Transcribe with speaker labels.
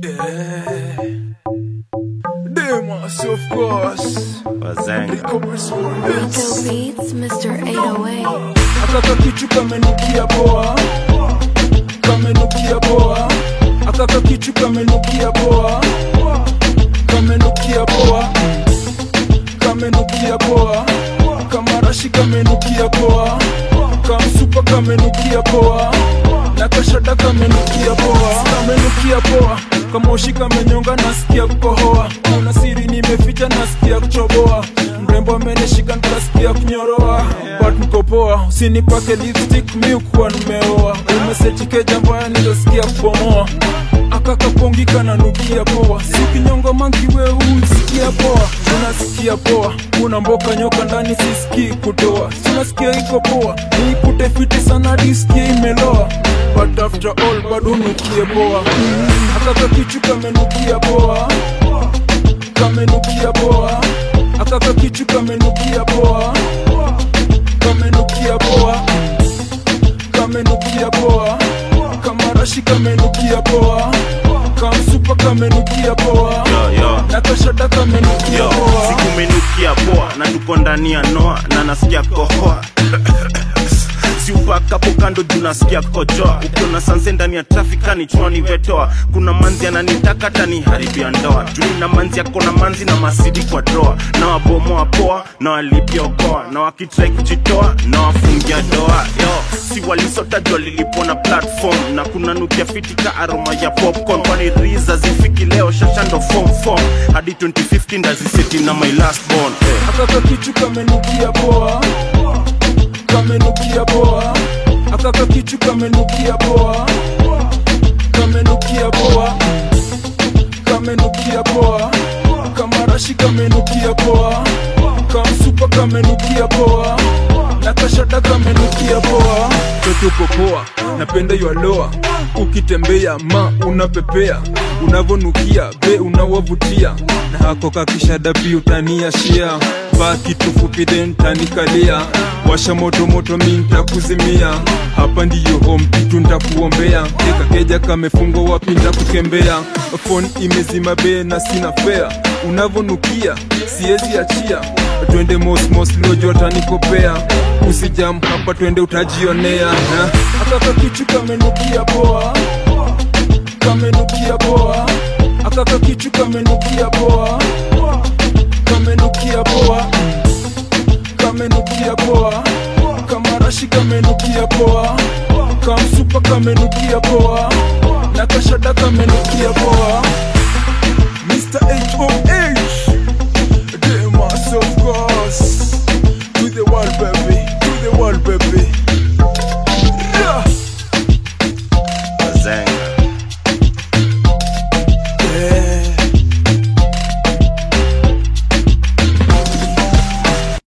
Speaker 1: Yeah. Demas, of course.
Speaker 2: Wazanga.
Speaker 1: Rico Respondents.
Speaker 3: Rico Beats, Mr. 808.
Speaker 1: Akaka kichu kamenukia poa, kamenukia poa. Akaka kichu kamenukia poa, kamenukia poa, kamenukia poa. Kamarashi kamenukia poa, kamsupa kamenukia poa, na kashada kamenukia poa, kamenukia poa. Kamoshi kamenyonga nasikia kukohoa, kuna siri nimeficha nasikia kuchoboa, mrembo amenishika nikasikia kunyoroa, but niko poa, usinipake lipstick mi ukuwa nimeoa, umesetike jambo ya nilosikia kubomoa akakapongi kananukia poa, si kinyongo manki we usikia poa, unasikia poa, una mboka nyoka ndani sisikii kutoa, sinasikia iko poa, niikute fiti sana diskie imeloa, but after all bado nukie poa, akaka kichu kamenukia poa, kamenukia poa, akaka kichu kamenukia poa, kamenukia poa, kamenukia poa, kamarashi kamenukia poa, kamsupa kamenukia poa,
Speaker 2: Yo, yo.
Speaker 1: na kashada kamenukia
Speaker 2: Yo,
Speaker 1: poa.
Speaker 2: sikumenukia poa na tuko ndani ya noa na nasikia kohoa siupakapo kando juu nasikia kojoa ukiona sanse ndani ya trafikani chwani vetoa kuna manzi ananitaka tani haribia ndoa juu na manzi yako na manzi na masidi kwa droa na wabomoa poa na walipia okoa na wakitrai kujitoa na wafungia doa yo si walisota jua lilipona platform na kuna nukia fitika aroma ya popcorn kwani riza zifiki leo shashando form form hadi 2015 ndaziseti na my last born eh.
Speaker 1: akaka kichu kamenukia poa kamenukia poa akaka kichu kamenukia poa kamenukia poa kamenukia poa kamarashi kamenukia poa kamsupa kamenukia poa na kashada kamenukia poa totuko poa napenda yaloa ukitembea ma unapepea unavonukia be unawavutia na hako kakishada pi utaniashia vaa kitu fupi then tanikalia washa moto moto mi ntakuzimia hapa ndiyo home kitu ntakuombea ekakeja kamefungwa wapi ntakukembea fon imezima be na sina fea unavonukia siezi achia twende mosmos lojota nikopea usijam hapa twende utajionea ha? akaka kichu kamenukia poa kamenukia poa akaka kichu kamenukia poa kamenukia poa kamenukia poa kamarashi kamenukia poa kamsupa kamenukia poa na kashada kamenukia